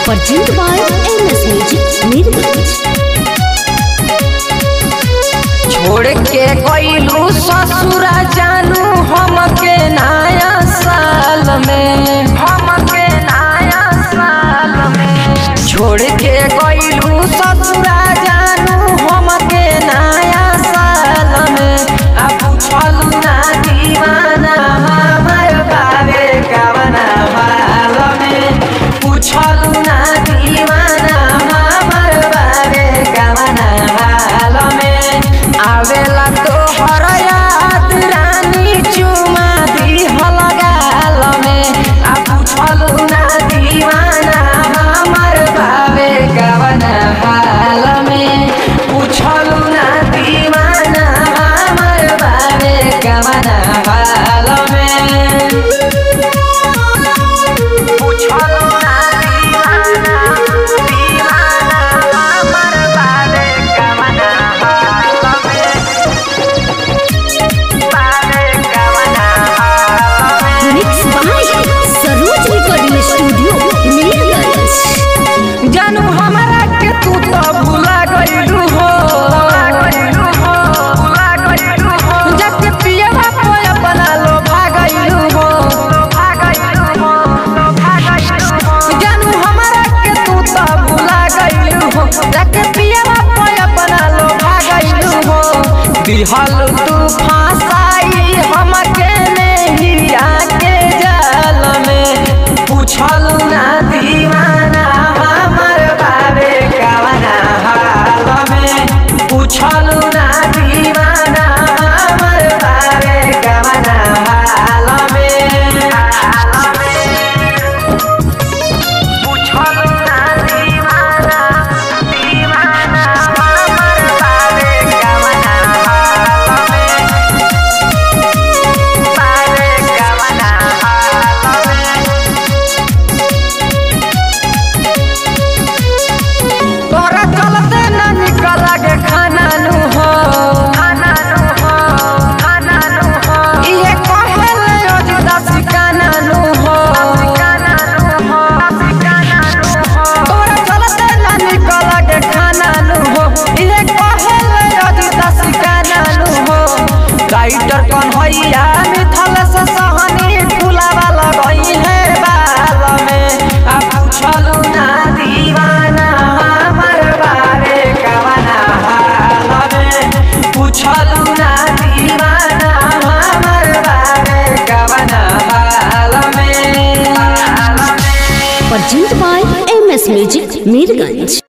Presented by MS Music Mirgaj. छोड़ के गईलू ससुरा जानू हमके नया साल में हमके नया साल में छोड़ के गईलू ससुरा जानू हमके नया साल में अब पूछलू ना दीवाना हमर बाबे कवना हाल में पूछलू ना दीवाना हमर बाबे कवना हाल में आवेला तोहर याद रानी चुमा दिहल गाल में आ पूछलू ना दीवाना हमर बाबे कवना हाल में पूछलू ना दीवाना हमर बाबे कवना हाल में पूछलू ना दीवाना दीवाना हमर बाबे कवना हाल में बाबे कवना हाल में Mixed by Saroj Recording Studio, Mirgaj. जानू हमारा के तू तो भुला गइलू हो जब पियवा पे अपना लो भागइलू हो जानू हमारा के तू तो भुला गइलू हो जब पियवा पे अपना लो भागइलू हो दिहल तू फांसाई हमके नहीं आके जाल में पूछलू ना दीवाना हमर बाबे कवना हाल में पूछलू ना दीवाना हमर बाबे कवना हाल में पूछलू ना दीवाना दीवाना हमर बाबे कवना हाल में बाबे कवना हाल में तोरा चलते ना निकल के खाना नु हो खाना नु हो खाना नु हो ये कहले अजुदा सिकाना नु हो सिकाना नु हो सिकाना नु हो तोरा चलते ना निकल के खाना नु हो ये कहले अजुदा सिकाना नु हो राइटर कन्हैया मिथल से सहनी फुलावा लगई है बाल में आ पूछलू ना दीवाना हमर बारे कवना हाल में पूछलू ना दीवाना हमर बारे कवना हाल में Presented by MS Music Mirgaj.